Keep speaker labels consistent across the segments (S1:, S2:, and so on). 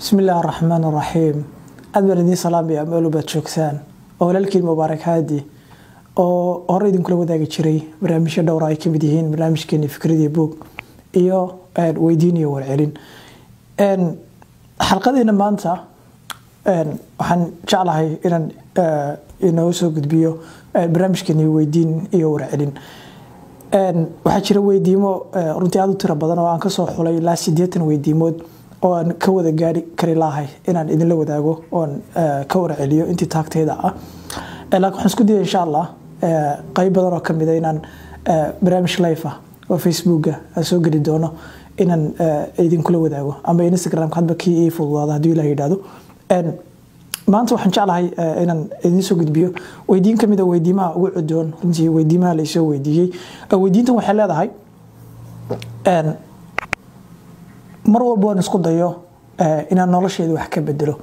S1: bismi illaahi araxmaan araxiim aad baan idiin salaamaya meel baad joogsaan oo walaalkiin mubaarak haadi oo hore idinkula wadaagi jiray barnaamijyo dhowra ay kamid yihiin barnaamijkeeni fikradii boog iyo weydiin iyo warcelin xalqadeena maanta waxaan jeclahay inaan inoo soo gudbiyo barnaamijkeeni weydiin iyo warcelin waxaa jira weydiimo runtii aad u tiro badan oo aan kasoo xulay ilaa sideetan weydiimood oo aan ka wada gaari kari lahay inaan idinla wadaago oon ka warceliyo intii taagteeda ah laakiin waxaan isku daya insha allah qayb badan oo kamid a inaan barnaamij life ah oo facebooka aan soo geli doono inaan idinkula wadaago ama instagramka hadba kii ii fududaada hadduu ilah yidhaahdo maanta waxaan jeclahay inaan idiin soo gudbiyo weydiin kamid a weydiimaha ugu cudoon runtii weydiimaha laysoo weydiiyey weydiintan waxay leedahay mar walba waan isku dayo inaan nolosheeda wax ka bedelo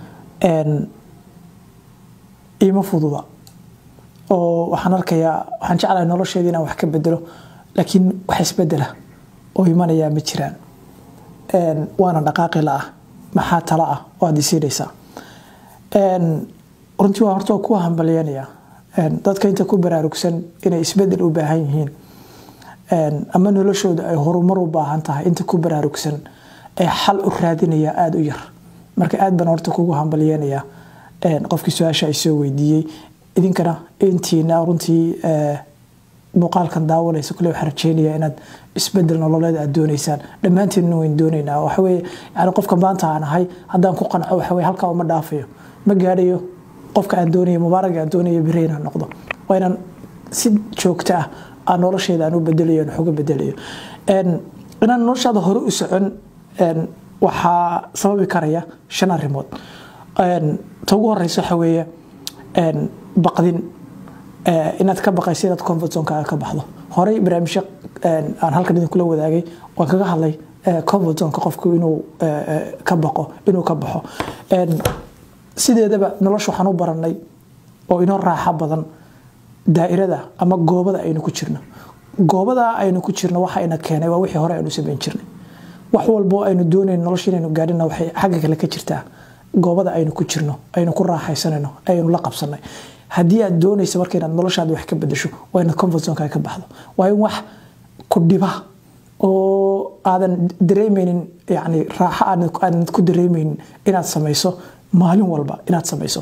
S1: iima fududa oo waxaan arkayaa waxaan jeclahay nolosheeda inaan wax ka bedelo laakiin wax isbedela oo imanayaa ma jiraan waana dhaqaaqi la ah maxaa tala ah oo aad isiinaysaa runtii waa horta ku hambalyanaya dadka inta ku baraarugsan inay isbedel u baahan yihiin ama noloshooda ay horumar u baahan tahay inta ku baraarugsan ee xal u raadinaya aada u yar marka aad baan horta kugu hambalyeynaya qofkii su-aasha ay soo weydiiyey idinkana intiina runtii muuqaalkan daawanaysa kule waxaan rajeynaya inaad isbedel nololeed aad doonaysaan dhammaanteedna wayn doonaynaa waxaweye yani qofka maanta aan ahay haddaan ku qanco waxaweye halkaa uma dhaafayo ma gaadhayo qofka aan doonayo mubaaraga aan doonayo beri inaan noqdo waa inaan si joogto ah aan nolosheeda aan u bedelayo aan waxuga bedelayo inaan noloshaada hore u socon waxaa sababi karaya shan arrimood ta ugu horeysa waxa weeye baqdin inaad ka baqaysa inaad comfort zonekaaga ka baxdo horey barnaamijyo aan halkan idinkula wadaagay waan kaga hadlay comfort zoneka qofku inuu ka baqo inuu ka baxo sideedaba nolosha waxaan u baranay oo inoo raaxa badan daa'irada ama goobada aynu ku jirno goobadaa aynu ku jirno waxa ina keenay waa wixii hore aynu samayn jirnay wax walbo aynu doonayn nolosha inaynu gaadhina waxay xagga kale ka jirtaa goobada aynu ku jirno aynu ku raaxaysanayno aynu la qabsanay haddii aad doonaysa marka inaad noloshaada wax ka bedesho waa inaad comfort zoneka ka baxdo waa in wax ku dhiba oo aadan dareemeynin yani raaxo aadan ku dareemeynin inaad samayso maalin walba inaad samayso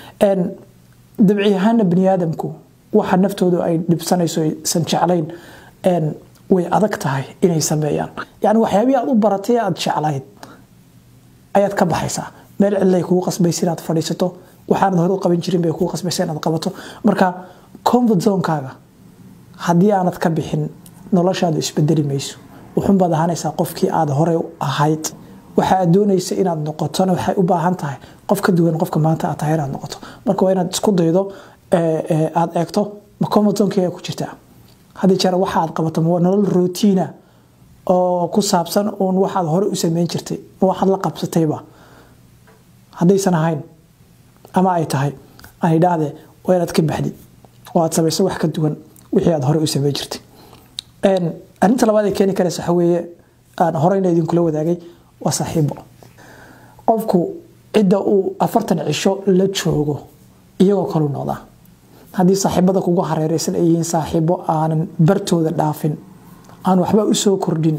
S1: dabci ahaana bani aadamku waxa naftoodu ay dhibsanayso aysan jeclayn way adag tahay inay sameeyaan yani waxyaabihii aad u baratay aad jeclayd ayaad ka baxaysaa meel cidlay kugu qasbaysa inaad fadhiisato waxaanad hore u qaban jirin bay kugu qasbaysa inaad qabato marka comfort zonekaaga haddii aanad ka bixin noloshaadu isbedeli mayso wuxunbaad ahaanaysaa qofkii aad hore ahayd waxa aad doonaysa inaad noqotona waxay u baahan tahay qof ka duwan qofka maanta aad tahay inaad noqoto marka waa inaad isku daydo aad eegto ma comfort zonekaaga ku jirtaa haddii jeer waxa aad qabato ma nolol routiina oo ku saabsan uun waxaad hore u sameyn jirtay ma waxaad la qabsatayba haddaysan ahayn ama ay tahay aan idhaahdee waa inaad ka baxdid oo aad samayso wax ka duwan wixii aad hore u sameyn jirtay arrinta labaad ee keeni karaysa waxa weeye aan horeyna idinkula wadaagay waa saaxiibo qofku cidda uu afartan cisho la joogo iyagoo kalu noqdaa haddii saaxiibada kugu hareereysan ay yihiin saaxiibo aanan bartooda dhaafin aan waxba u soo kordhin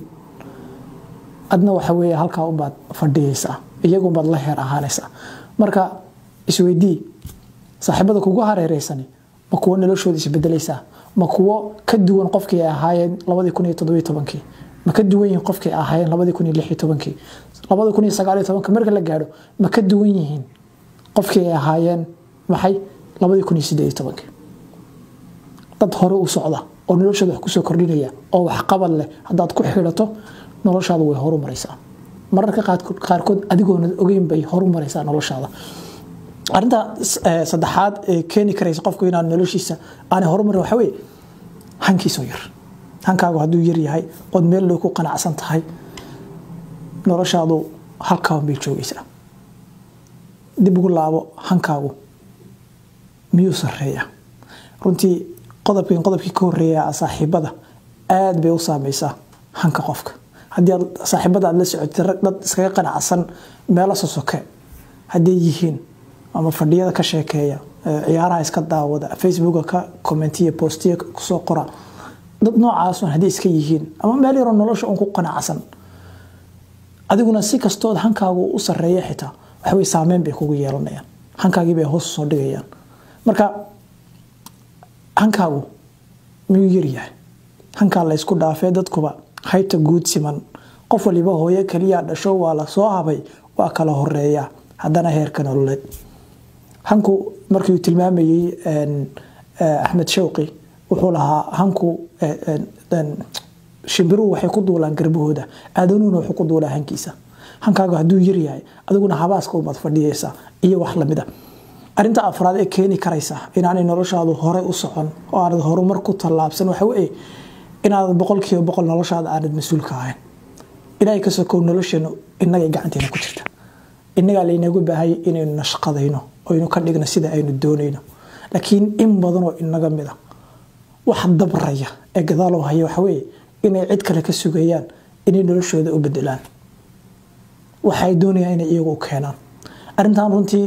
S1: adna waxa weeye halkaa unbaad fadhiyeysaa iyagunbaad la heer ahaanaysaa marka isweydii saaxiibada kugu hareereysani ma kuwo noloshooda isbedelaysaa ma kuwo ka duwan qofkii ay ahaayeen labadii kun iyo toddobiyo tobankii ma ka duwan yihiin qofkii ay ahaayeen labadii kun iyo lix iyo tobankii labadii kun iyo sagaal iyo tobanka marka la gaadho ma ka duwan yihiin qofkii ay ahaayeen maxay labadii kun iyo siddeed iyo tobankii dad hore u socda oo noloshooda wax kusoo kordhinaya oo waxqabad leh haddaad ku xidhato noloshaada way horu maraysaa mararka qaarkood adigoona ogeyn bay horu maraysaa noloshaada arinta saddexaad ee keeni karaysa qofku inaan noloshiisa aanay horumarin waxa weye hankiisoo yar hankaagu hadduu yar yahay ood meel loo ku qanacsan tahay noloshaadu halkaaban bay joogaysaa dib ugu laabo hankaagu miyuu sareeya runtii qodobkan qodobkii ka horeeya saaxiibada aad bay u saameysaa hanka qofka haddii aad saaxiibada aad la socotay rag dad iskaga qanacsan meelo sosoke hadday yihiin ama fadhiyada ka sheekeeya ciyaaraha iska daawada facebooka ka commentiya postiya kusoo qora dad noocaas haddii iska yihiin ama meel yaroo nolosha un ku qanacsan adiguna si kastood hankaagu u sareeya xitaa waxawey saameyn bay kugu yeelanayaan hankaagii bay hoos soo dhigayaan marka hankaagu miyuu yaryahay hankaa la ysku dhaafee dadkuba haybta guud siman qof waliba hooyo keliya dhasho waa la soo habay waa kala horeeya haddana heerka nololeed hanku markii uu tilmaamayey axmed shawqi wuxuu lahaa hanku shimbiruhu waxay ku duulaan garbahooda aadanuhuna wuxuu ku duulaa hankiisa hankaagu hadduu yaryahay adiguna habaaska ubaad fadhiyaysa iyo wax lamida arinta afraad ee keeni karaysa inaanay noloshaadu horey u socon oo aanad horumar ku tallaabsan waxa weye inaanad boqolkiiba boqol noloshaada aanad mas-uulka ahayn ilaahay ka sokow nolosheenu innagay gacanteena ku jirta innagaa laynagu baahaya inaynu nashqadayno oynu ka dhigno sida aynu doonayno laakiin in badanoo inaga mida wax dabraya ee gadaaloo haya waxaweye inay cid kale ka sugayaan inay noloshooda u bedelaan waxay doonayaan inay iyagu u keenaan arrintan runtii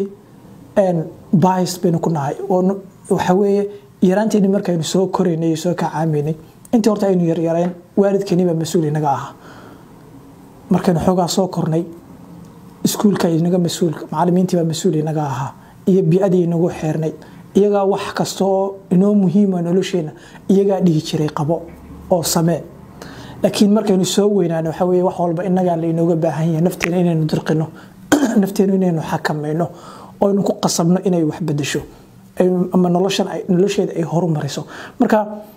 S1: bahis baynu ku nahay waxa weeye yaraanteeni markaynu soo koraynay iyo soo kacaamaynay intii horta aynu yaryareen waalidkeeniibaa mas-uul inaga ahaa markaynu xoogaa soo kornay iskuulka inaga mas-uul macalimiintiibaa mas-uul inaga ahaa iyo bi-adii inagu xeernay iyagaa wax kasta oo inoo muhiima nolosheena iyagaa dhihi jiray qabo oo samee laakiin markaynu soo weynaan waxa weye wax walba inagaa lainooga baahan yahay nafteena inaynu dirqino nafteenu inaynu xakamayno oo aynu ku qasabno inay wax bedesho ama nolosheeda ay horumariso marka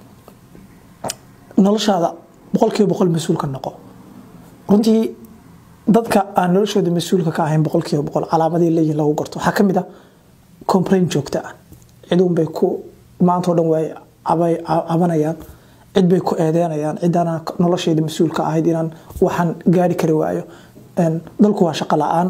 S1: noloshaada boqolkiiba boqol mas-uulka noqo runtii dadka aan noloshooda mas-uulka ka ahayn boqolkiiba boqol calaamadii leeyihin lagu garto waxaa kamid ah complain joogta ah ciduunbay ku maantao dhan way cabanayaan cid bay ku eedeynayaan cidaana nolosheeda mas-uulka ahayd inaan waxaan gaari kari waayo dalku waa shaqo la-aan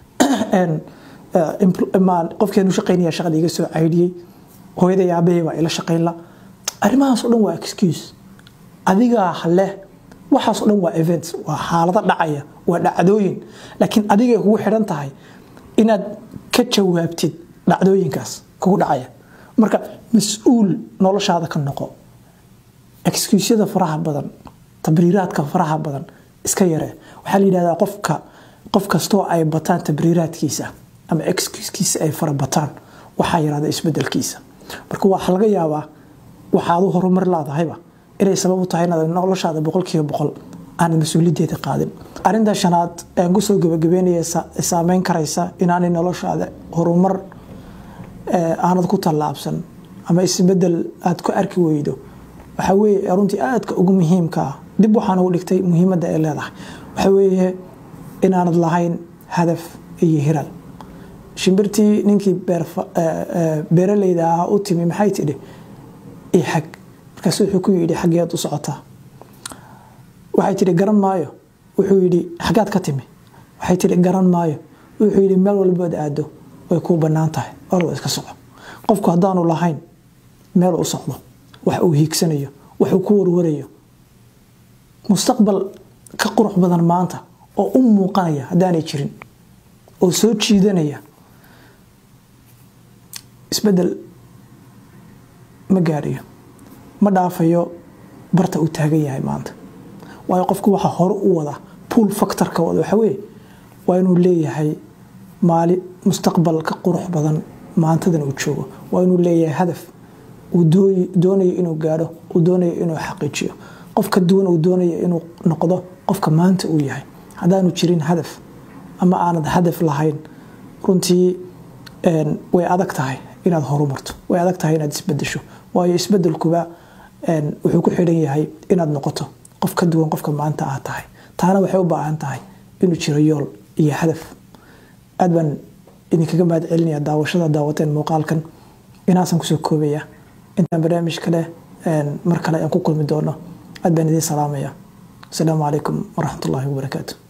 S1: qofkeenu shaqaynaya shaqada iga soo caydhiyey hooyaday aabahey baa ila shaqaynla arrimahaasoo dhan waa excuse adigaa leh waxaasoo dhan waa events waa xaalado dhacaya waa dhacdooyin laakiin adigay kugu xidhan tahay inaad ka jawaabtid dhacdooyinkaas kugu dhacaya marka mas-uul noloshaada ka noqo excuusyada faraha badan tabriiraadka faraha badan iska yare waxaa la yidhahdaa qofka qof kastoo ay bataan tabriiraadkiisa ama excuuskiisa ay fara bataan waxaa yaraada isbedelkiisa marka waxaa laga yaabaa waxaad u horumar laadahayba inay sabab u tahay inaad noloshaada boqolkiiba boqol aanad mas-uuliyadeeda qaadin arinta shanaad aan kusoo gabagabeynaya saameyn karaysa inaanay noloshaada horumar aanad ku tallaabsan ama isbedel aad ku arki weydo waxaa weeye runtii aadka ugu muhiimka ah dib waxaan ugu dhigtay muhiimadda ay leedahay waxaa weeye inaanad lahayn hadaf iyo hiral shimbirtii ninkii beeraleyda ah u timi maxay tidhi ixag markaas wuxuu ku yidhi xaggeed u socotaa waxay tidhi garan maayo wuxuu yidhi xaggaad ka timi waxay tidhi garan maayo wuxuu yidhi meel walbood aado way kuu bannaan tahay orda iska soco qofku haddaanu lahayn meel u socdo wax uu hiigsanayo waxuu ku warwarayo mustaqbal ka qurux badan maanta oo u muuqanaya haddaanay jirin oo soo jiidanaya isbedel ma gaadhayo ma dhaafayo barta uu taagan yahay maanta waayo qofku waxa hore u wada pool factorka wada waxa weye waa inuu leeyahay maali mustaqbal ka qurux badan maantadan uu joogo waa inuu leeyahay hadaf uu doonayo inuu gaadho uu doonayo inuu xaqiijiyo qof ka duwan uu doonayo inuu noqdo qofka maanta uu yahay haddaanu jirin hadaf ama aanad hadaf lahayn runtii way adag tahay inaad horumarto way adag tahay inaad isbedesho waayo isbedelkuba wuxuu ku xidhan yahay inaad noqoto qof ka duwan qofka maanta aad tahay taana waxay u baahan tahay inuu jiro yool iyo hadaf aad baan idinkaga mahad celinaya daawashada daawateen muuqaalkan inaasan kusoo koobaya intaan barnaamij kale mar kale aan ku kulmi doono aad baan idiin salaamaya asalaamu calaykum waraxmat ullaahi wabarakaatu